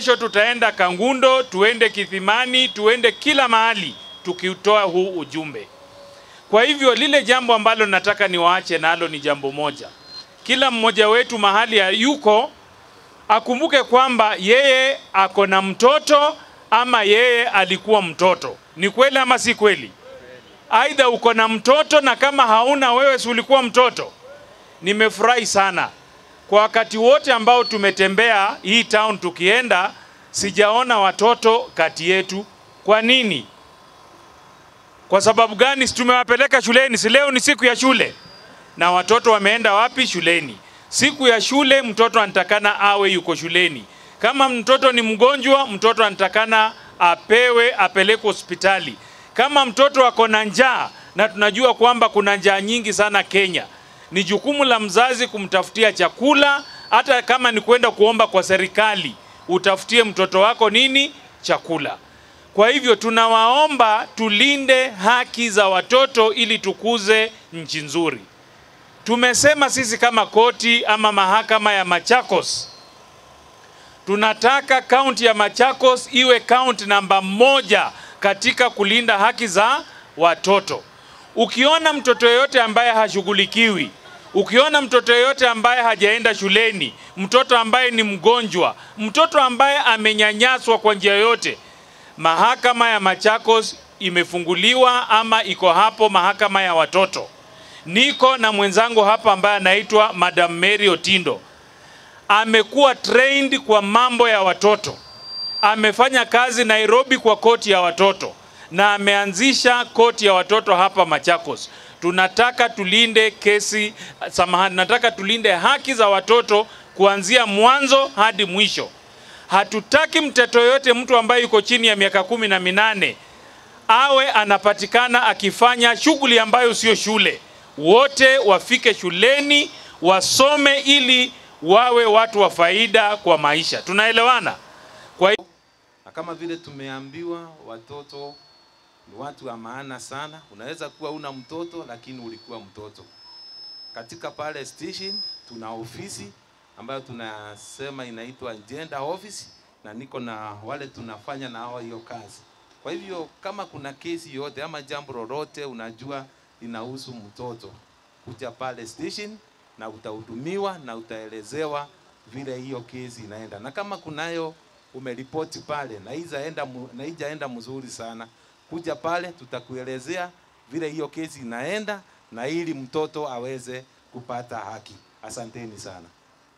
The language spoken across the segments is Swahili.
Kesho tutaenda Kangundo, tuende Kithimani, tuende kila mahali tukiutoa huu ujumbe. Kwa hivyo lile jambo ambalo nataka niwaache nalo ni jambo moja, kila mmoja wetu mahali ya yuko akumbuke kwamba yeye ako na mtoto ama yeye alikuwa mtoto. Ni kweli ama si kweli? Aidha uko na mtoto na kama hauna wewe, si ulikuwa mtoto? Nimefurahi sana kwa wakati wote ambao tumetembea hii town tukienda, sijaona watoto kati yetu. Kwa nini? Kwa sababu gani? Si tumewapeleka shuleni? Si leo ni siku ya shule, na watoto wameenda wapi? Shuleni. Siku ya shule, mtoto anatakana awe yuko shuleni. Kama mtoto ni mgonjwa, mtoto anatakana apewe, apelekwe hospitali. Kama mtoto ako na njaa, na tunajua kwamba kuna njaa nyingi sana Kenya, ni jukumu la mzazi kumtafutia chakula, hata kama ni kwenda kuomba kwa serikali, utafutie mtoto wako nini? Chakula. Kwa hivyo tunawaomba tulinde haki za watoto ili tukuze nchi nzuri. Tumesema sisi kama koti ama mahakama ya Machakos tunataka kaunti ya Machakos iwe kaunti namba moja katika kulinda haki za watoto. Ukiona mtoto yeyote ambaye hashughulikiwi, ukiona mtoto yeyote ambaye hajaenda shuleni, mtoto ambaye ni mgonjwa, mtoto ambaye amenyanyaswa kwa njia yoyote, mahakama ya Machakos imefunguliwa ama iko hapo, mahakama ya watoto. Niko na mwenzangu hapa ambaye anaitwa Madam Mary Otindo, amekuwa trained kwa mambo ya watoto, amefanya kazi Nairobi kwa koti ya watoto na ameanzisha koti ya watoto hapa Machakos. Tunataka tulinde kesi, samahani, nataka tulinde haki za watoto kuanzia mwanzo hadi mwisho. Hatutaki mtoto yoyote, mtu ambaye yuko chini ya miaka kumi na minane awe anapatikana akifanya shughuli ambayo sio shule. Wote wafike shuleni wasome, ili wawe watu wa faida kwa maisha. Tunaelewana? Kwa hiyo na kama vile tumeambiwa watoto ni watu wa maana sana. Unaweza kuwa una mtoto lakini ulikuwa mtoto. Katika pale station tuna ofisi ambayo tunasema inaitwa gender office, na niko na wale tunafanya na hao hiyo kazi. Kwa hivyo kama kuna kesi yote ama jambo lolote unajua inahusu mtoto, kuja pale station na utahudumiwa na utaelezewa vile hiyo kesi inaenda, na kama kunayo umeripoti pale na haijaenda mu- na haijaenda mzuri sana, kuja pale tutakuelezea vile hiyo kesi inaenda na ili mtoto aweze kupata haki. Asanteni sana.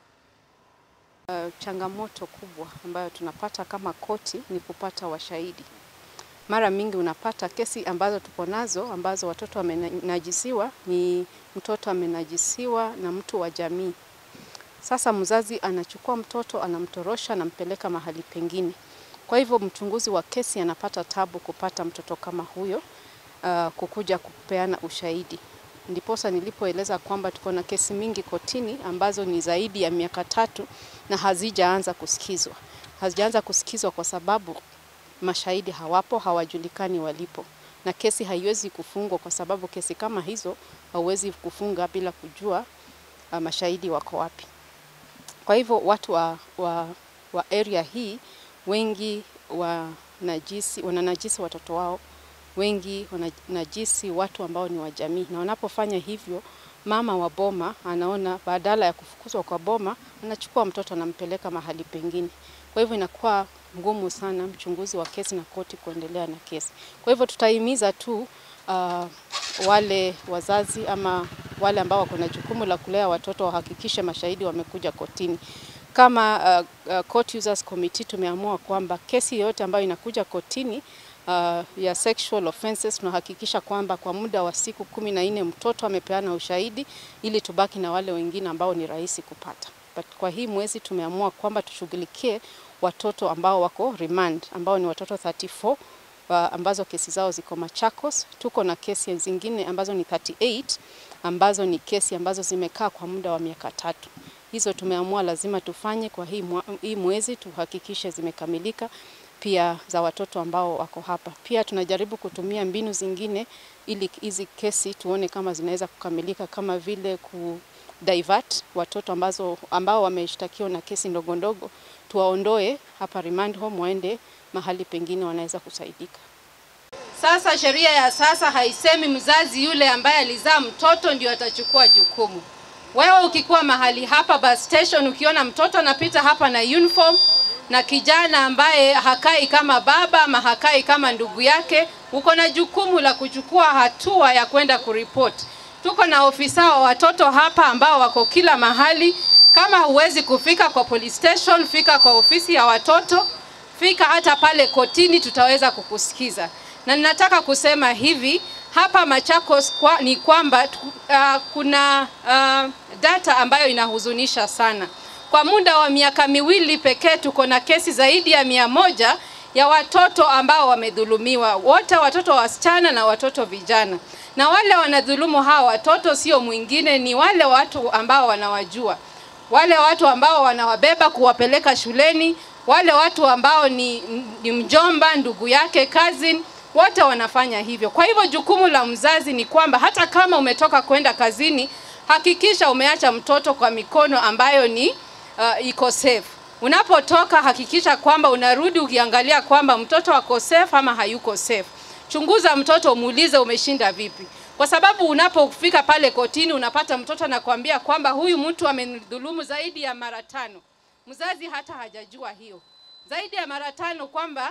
Uh, changamoto kubwa ambayo tunapata kama koti ni kupata washahidi. Mara mingi unapata kesi ambazo tuko nazo ambazo watoto wamenajisiwa, ni mtoto amenajisiwa na mtu wa jamii. Sasa mzazi anachukua mtoto anamtorosha, anampeleka mahali pengine. Kwa hivyo mchunguzi wa kesi anapata tabu kupata mtoto kama huyo, uh, kukuja kupeana ushahidi. Ndiposa nilipoeleza kwamba tuko na kesi mingi kotini ambazo ni zaidi ya miaka tatu na hazijaanza kusikizwa. Hazijaanza kusikizwa kwa sababu mashahidi hawapo, hawajulikani walipo, na kesi haiwezi kufungwa kwa sababu kesi kama hizo hauwezi kufunga bila kujua uh, mashahidi wako wapi. Kwa hivyo watu wa, wa, wa area hii wengi wanajisi, wananajisi watoto wao, wengi wananajisi watu ambao ni wa jamii, na wanapofanya hivyo, mama wa boma anaona badala ya kufukuzwa kwa boma, anachukua mtoto anampeleka mahali pengine. Kwa hivyo inakuwa ngumu sana mchunguzi wa kesi na koti kuendelea na kesi. Kwa hivyo tutahimiza tu uh, wale wazazi ama wale ambao wako na jukumu la kulea watoto wahakikishe mashahidi wamekuja kotini. Kama uh, uh, Court Users Committee tumeamua kwamba kesi yoyote ambayo inakuja kotini uh, ya sexual offenses tunahakikisha kwamba kwa muda wa siku kumi na nne mtoto amepeana ushahidi ili tubaki na wale wengine ambao ni rahisi kupata. But kwa hii mwezi tumeamua kwamba tushughulikie watoto ambao wako remand ambao ni watoto 34 uh, ambazo kesi zao ziko Machakos. Tuko na kesi zingine ambazo ni 38 ambazo ni kesi ambazo zimekaa kwa muda wa miaka tatu. Hizo tumeamua lazima tufanye kwa hii, mwa, hii mwezi tuhakikishe zimekamilika pia za watoto ambao wako hapa. Pia tunajaribu kutumia mbinu zingine ili hizi kesi tuone kama zinaweza kukamilika kama vile divert watoto ambazo, ambao wameshtakiwa na kesi ndogo ndogo, tuwaondoe hapa remand home waende mahali pengine wanaweza kusaidika. Sasa sheria ya sasa haisemi mzazi yule ambaye alizaa mtoto ndio atachukua jukumu. Wewe ukikuwa mahali hapa bus station, ukiona mtoto anapita hapa na uniform na kijana ambaye hakai kama baba ama hakai kama ndugu yake, uko na jukumu la kuchukua hatua ya kwenda kuripoti. Tuko na ofisa wa watoto hapa ambao wako kila mahali. Kama huwezi kufika kwa police station, fika kwa ofisi ya watoto, fika hata pale kotini, tutaweza kukusikiza. Na ninataka kusema hivi hapa Machakos kwa, ni kwamba uh, kuna uh, data ambayo inahuzunisha sana. Kwa muda wa miaka miwili pekee tuko na kesi zaidi ya mia moja ya watoto ambao wamedhulumiwa, wote watoto wasichana na watoto vijana. Na wale wanadhulumu hawa watoto sio mwingine, ni wale watu ambao wanawajua, wale watu ambao wanawabeba kuwapeleka shuleni, wale watu ambao ni, ni mjomba, ndugu yake, cousin wote wanafanya hivyo. Kwa hivyo jukumu la mzazi ni kwamba hata kama umetoka kwenda kazini, hakikisha umeacha mtoto kwa mikono ambayo ni uh, iko safe. Unapotoka hakikisha kwamba unarudi ukiangalia kwamba mtoto ako safe ama hayuko safe. Chunguza mtoto, muulize umeshinda vipi, kwa sababu unapofika pale kotini unapata mtoto anakuambia kwamba huyu mtu amenidhulumu zaidi ya mara tano. Mzazi hata hajajua hiyo zaidi ya mara tano kwamba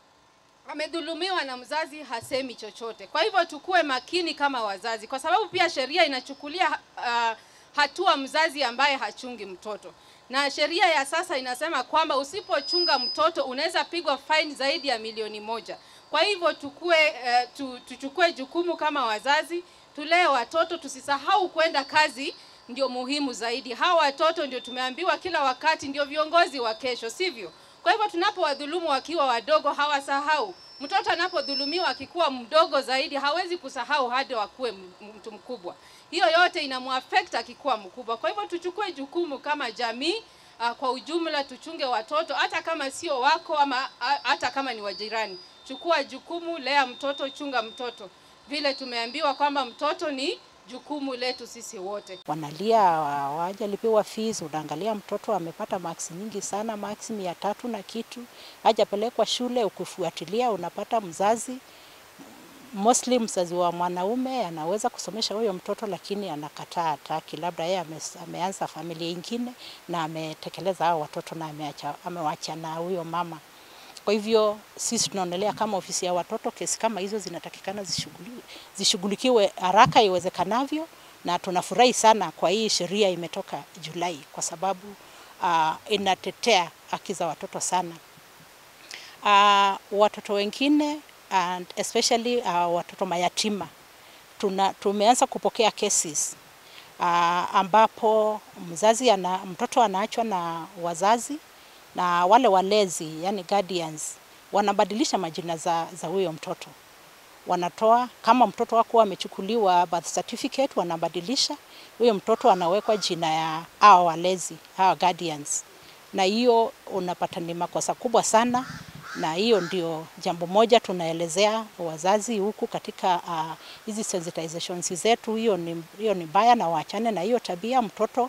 amedhulumiwa na mzazi hasemi chochote. Kwa hivyo tukue makini kama wazazi, kwa sababu pia sheria inachukulia uh, hatua mzazi ambaye hachungi mtoto, na sheria ya sasa inasema kwamba usipochunga mtoto unaweza pigwa fine zaidi ya milioni moja. Kwa hivyo tukue, uh, tu, tuchukue jukumu kama wazazi, tulee watoto, tusisahau kwenda kazi ndio muhimu zaidi. Hawa watoto ndio tumeambiwa kila wakati ndio viongozi wa kesho, sivyo? Kwa hivyo tunapowadhulumu wakiwa wadogo hawasahau. Mtoto anapodhulumiwa akikuwa mdogo zaidi hawezi kusahau hadi wakuwe mtu mkubwa. Hiyo yote inamuaffect akikuwa mkubwa. Kwa hivyo tuchukue jukumu kama jamii uh, kwa ujumla tuchunge watoto hata kama sio wako ama hata kama ni wajirani. Chukua jukumu, lea mtoto, chunga mtoto. Vile tumeambiwa kwamba mtoto ni jukumu letu sisi wote. Wanalia hawajalipiwa fees, unaangalia mtoto amepata marks nyingi sana, marks mia tatu na kitu, hajapelekwa shule. Ukifuatilia unapata mzazi mostly mzazi wa mwanaume anaweza kusomesha huyo mtoto, lakini anakataa, hataki. Labda yeye ame, ameanza familia ingine na ametekeleza hao watoto na ameacha, amewacha na huyo mama. Kwa hivyo sisi tunaonelea kama ofisi ya watoto, kesi kama hizo zinatakikana zishughulikiwe haraka iwezekanavyo, na tunafurahi sana kwa hii sheria imetoka Julai kwa sababu uh, inatetea haki za watoto sana. Uh, watoto wengine and especially uh, watoto mayatima tuna, tumeanza kupokea cases uh, ambapo mzazi ana, mtoto anaachwa na wazazi na wale walezi yani guardians wanabadilisha majina za, za huyo mtoto wanatoa kama mtoto wako amechukuliwa birth certificate, wanabadilisha huyo mtoto anawekwa jina ya hao walezi hao guardians, na hiyo unapata ni makosa kubwa sana, na hiyo ndio jambo moja tunaelezea wazazi huku katika hizi uh, sensitizations zetu. Hiyo ni, hiyo ni mbaya, na waachane na hiyo tabia. Mtoto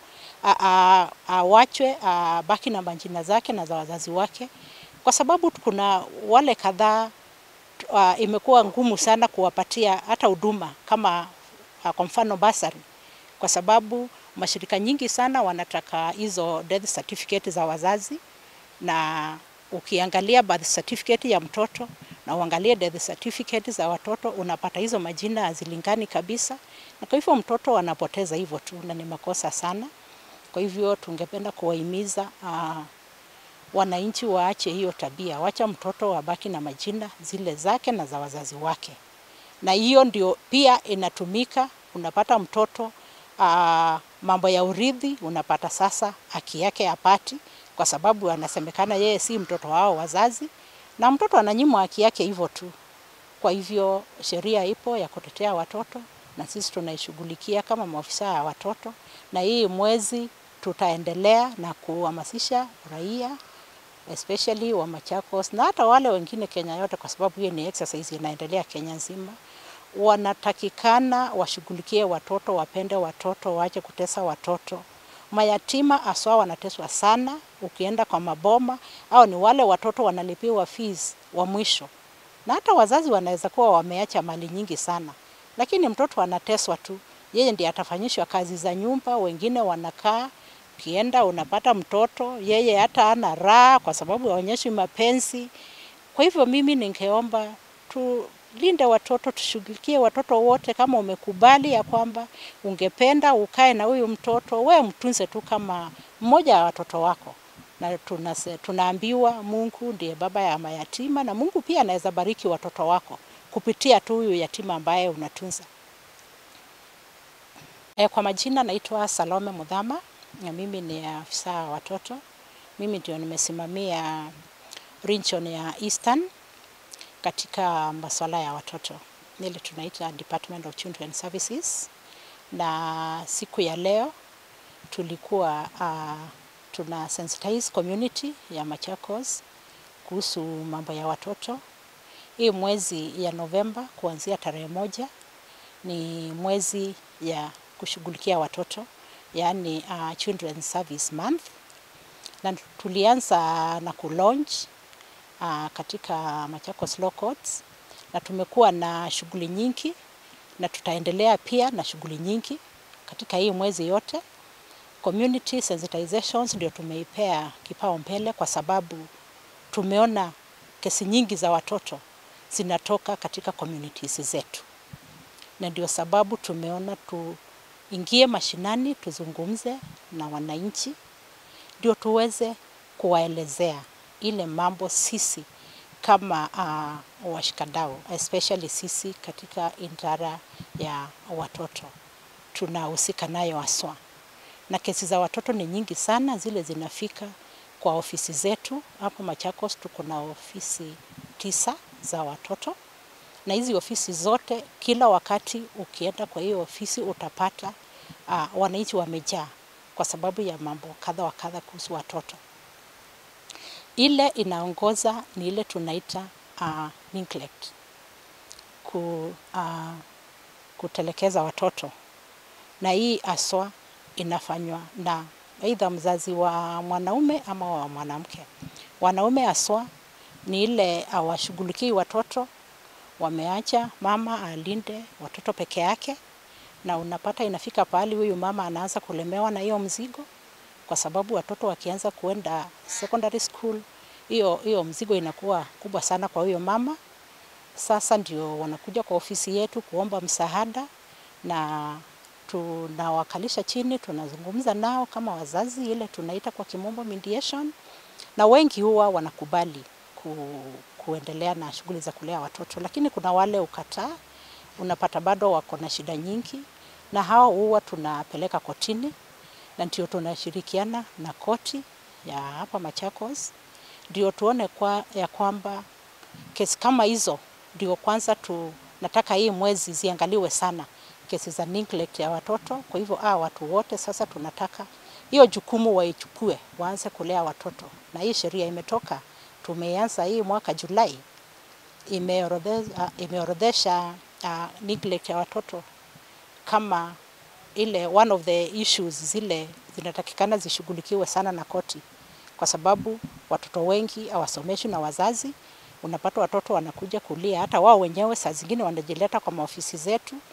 awachwe uh, uh, uh, baki na majina zake na za wazazi wake, kwa sababu kuna wale kadhaa uh, imekuwa ngumu sana kuwapatia hata huduma kama uh, kwa mfano basari, kwa sababu mashirika nyingi sana wanataka hizo death certificate za wazazi, na ukiangalia birth certificate ya mtoto na uangalie death certificate za watoto unapata hizo majina hazilingani kabisa, na kwa hivyo mtoto anapoteza hivyo tu, na ni makosa sana. Kwa hivyo tungependa kuwahimiza uh, wananchi waache hiyo tabia, wacha mtoto wabaki na majina zile zake na za wazazi wake, na hiyo ndio pia inatumika. Unapata mtoto uh, mambo ya urithi, unapata sasa haki yake apati, kwa sababu anasemekana yeye si mtoto wao wazazi, na mtoto ananyimwa haki yake hivyo tu. Kwa hivyo sheria ipo ya kutetea watoto na sisi tunaishughulikia kama maafisa ya watoto, na hii mwezi tutaendelea na kuhamasisha raia especially wa Machakos na hata wale wengine Kenya yote, kwa sababu hiyo ni exercise inaendelea Kenya nzima, wanatakikana washughulikie watoto, wapende watoto, waache kutesa watoto. Mayatima aswa wanateswa sana, ukienda kwa maboma au ni wale watoto wanalipiwa fees wa mwisho, na hata wazazi wanaweza kuwa wameacha mali nyingi sana, lakini mtoto anateswa tu, yeye ndiye atafanyishwa kazi za nyumba, wengine wanakaa ukienda unapata mtoto yeye hata ana raha kwa sababu haonyeshi mapenzi. Kwa hivyo mimi ningeomba tulinde watoto, tushughulikie watoto wote. Kama umekubali ya kwamba ungependa ukae na huyu mtoto, we mtunze tu kama mmoja wa watoto wako, na tunase, tunaambiwa Mungu ndiye baba ya mayatima, na Mungu pia anaweza bariki watoto wako kupitia tu huyu yatima ambaye unatunza. E, kwa majina naitwa Salome Mudhama na mimi ni afisa wa watoto. Mimi ndio nimesimamia region ya Eastern katika masuala ya watoto, ile tunaita Department of Children Services. Na siku ya leo tulikuwa uh, tuna sensitize community ya Machakos kuhusu mambo ya watoto. Hii mwezi ya Novemba kuanzia tarehe moja ni mwezi ya kushughulikia watoto yaani uh, Children Service Month, na tulianza na kulaunch uh, katika Machakos Law Courts, na tumekuwa na shughuli nyingi na tutaendelea pia na shughuli nyingi katika hii mwezi yote. Community sensitizations ndio tumeipea kipao mbele kwa sababu tumeona kesi nyingi za watoto zinatoka katika communities zetu, na ndio sababu tumeona tu ingie mashinani tuzungumze na wananchi, ndio tuweze kuwaelezea ile mambo sisi kama uh, washikadau especially sisi katika idara ya watoto tunahusika nayo haswa, na kesi za watoto ni nyingi sana, zile zinafika kwa ofisi zetu hapo Machakos. Tuko na ofisi tisa za watoto na hizi ofisi zote, kila wakati ukienda kwa hiyo ofisi utapata uh, wananchi wamejaa kwa sababu ya mambo kadha wa kadha kuhusu watoto. Ile inaongoza ni ile tunaita uh, neglect, ku, uh, kutelekeza watoto, na hii aswa inafanywa na aidha mzazi wa mwanaume ama wa mwanamke. Wanaume aswa ni ile hawashughulikii watoto wameacha mama alinde watoto peke yake, na unapata inafika pahali huyu mama anaanza kulemewa na hiyo mzigo, kwa sababu watoto wakianza kuenda secondary school, hiyo hiyo mzigo inakuwa kubwa sana kwa huyo mama. Sasa ndio wanakuja kwa ofisi yetu kuomba msaada, na tunawakalisha chini, tunazungumza nao kama wazazi, ile tunaita kwa kimombo mediation, na wengi huwa wanakubali ku, kuendelea na shughuli za kulea watoto, lakini kuna wale ukataa, unapata bado wako na shida nyingi, na hao huwa tunapeleka kotini, na ndio tunashirikiana na koti ya hapa Machakos, ndio tuone kwa, ya kwamba kesi kama hizo ndio kwanza tunataka hii mwezi ziangaliwe sana, kesi za neglect ya watoto. Kwa hivyo ah, watu wote sasa tunataka hiyo jukumu waichukue, waanze kulea watoto, na hii sheria imetoka tumeanza hii mwaka Julai, imeorodhesha imeorodhesha uh, neglect ya watoto kama ile one of the issues zile zinatakikana zishughulikiwe sana na koti, kwa sababu watoto wengi hawasomeshwi na wazazi. Unapata watoto wanakuja kulia, hata wao wenyewe saa zingine wanajileta kwa maofisi zetu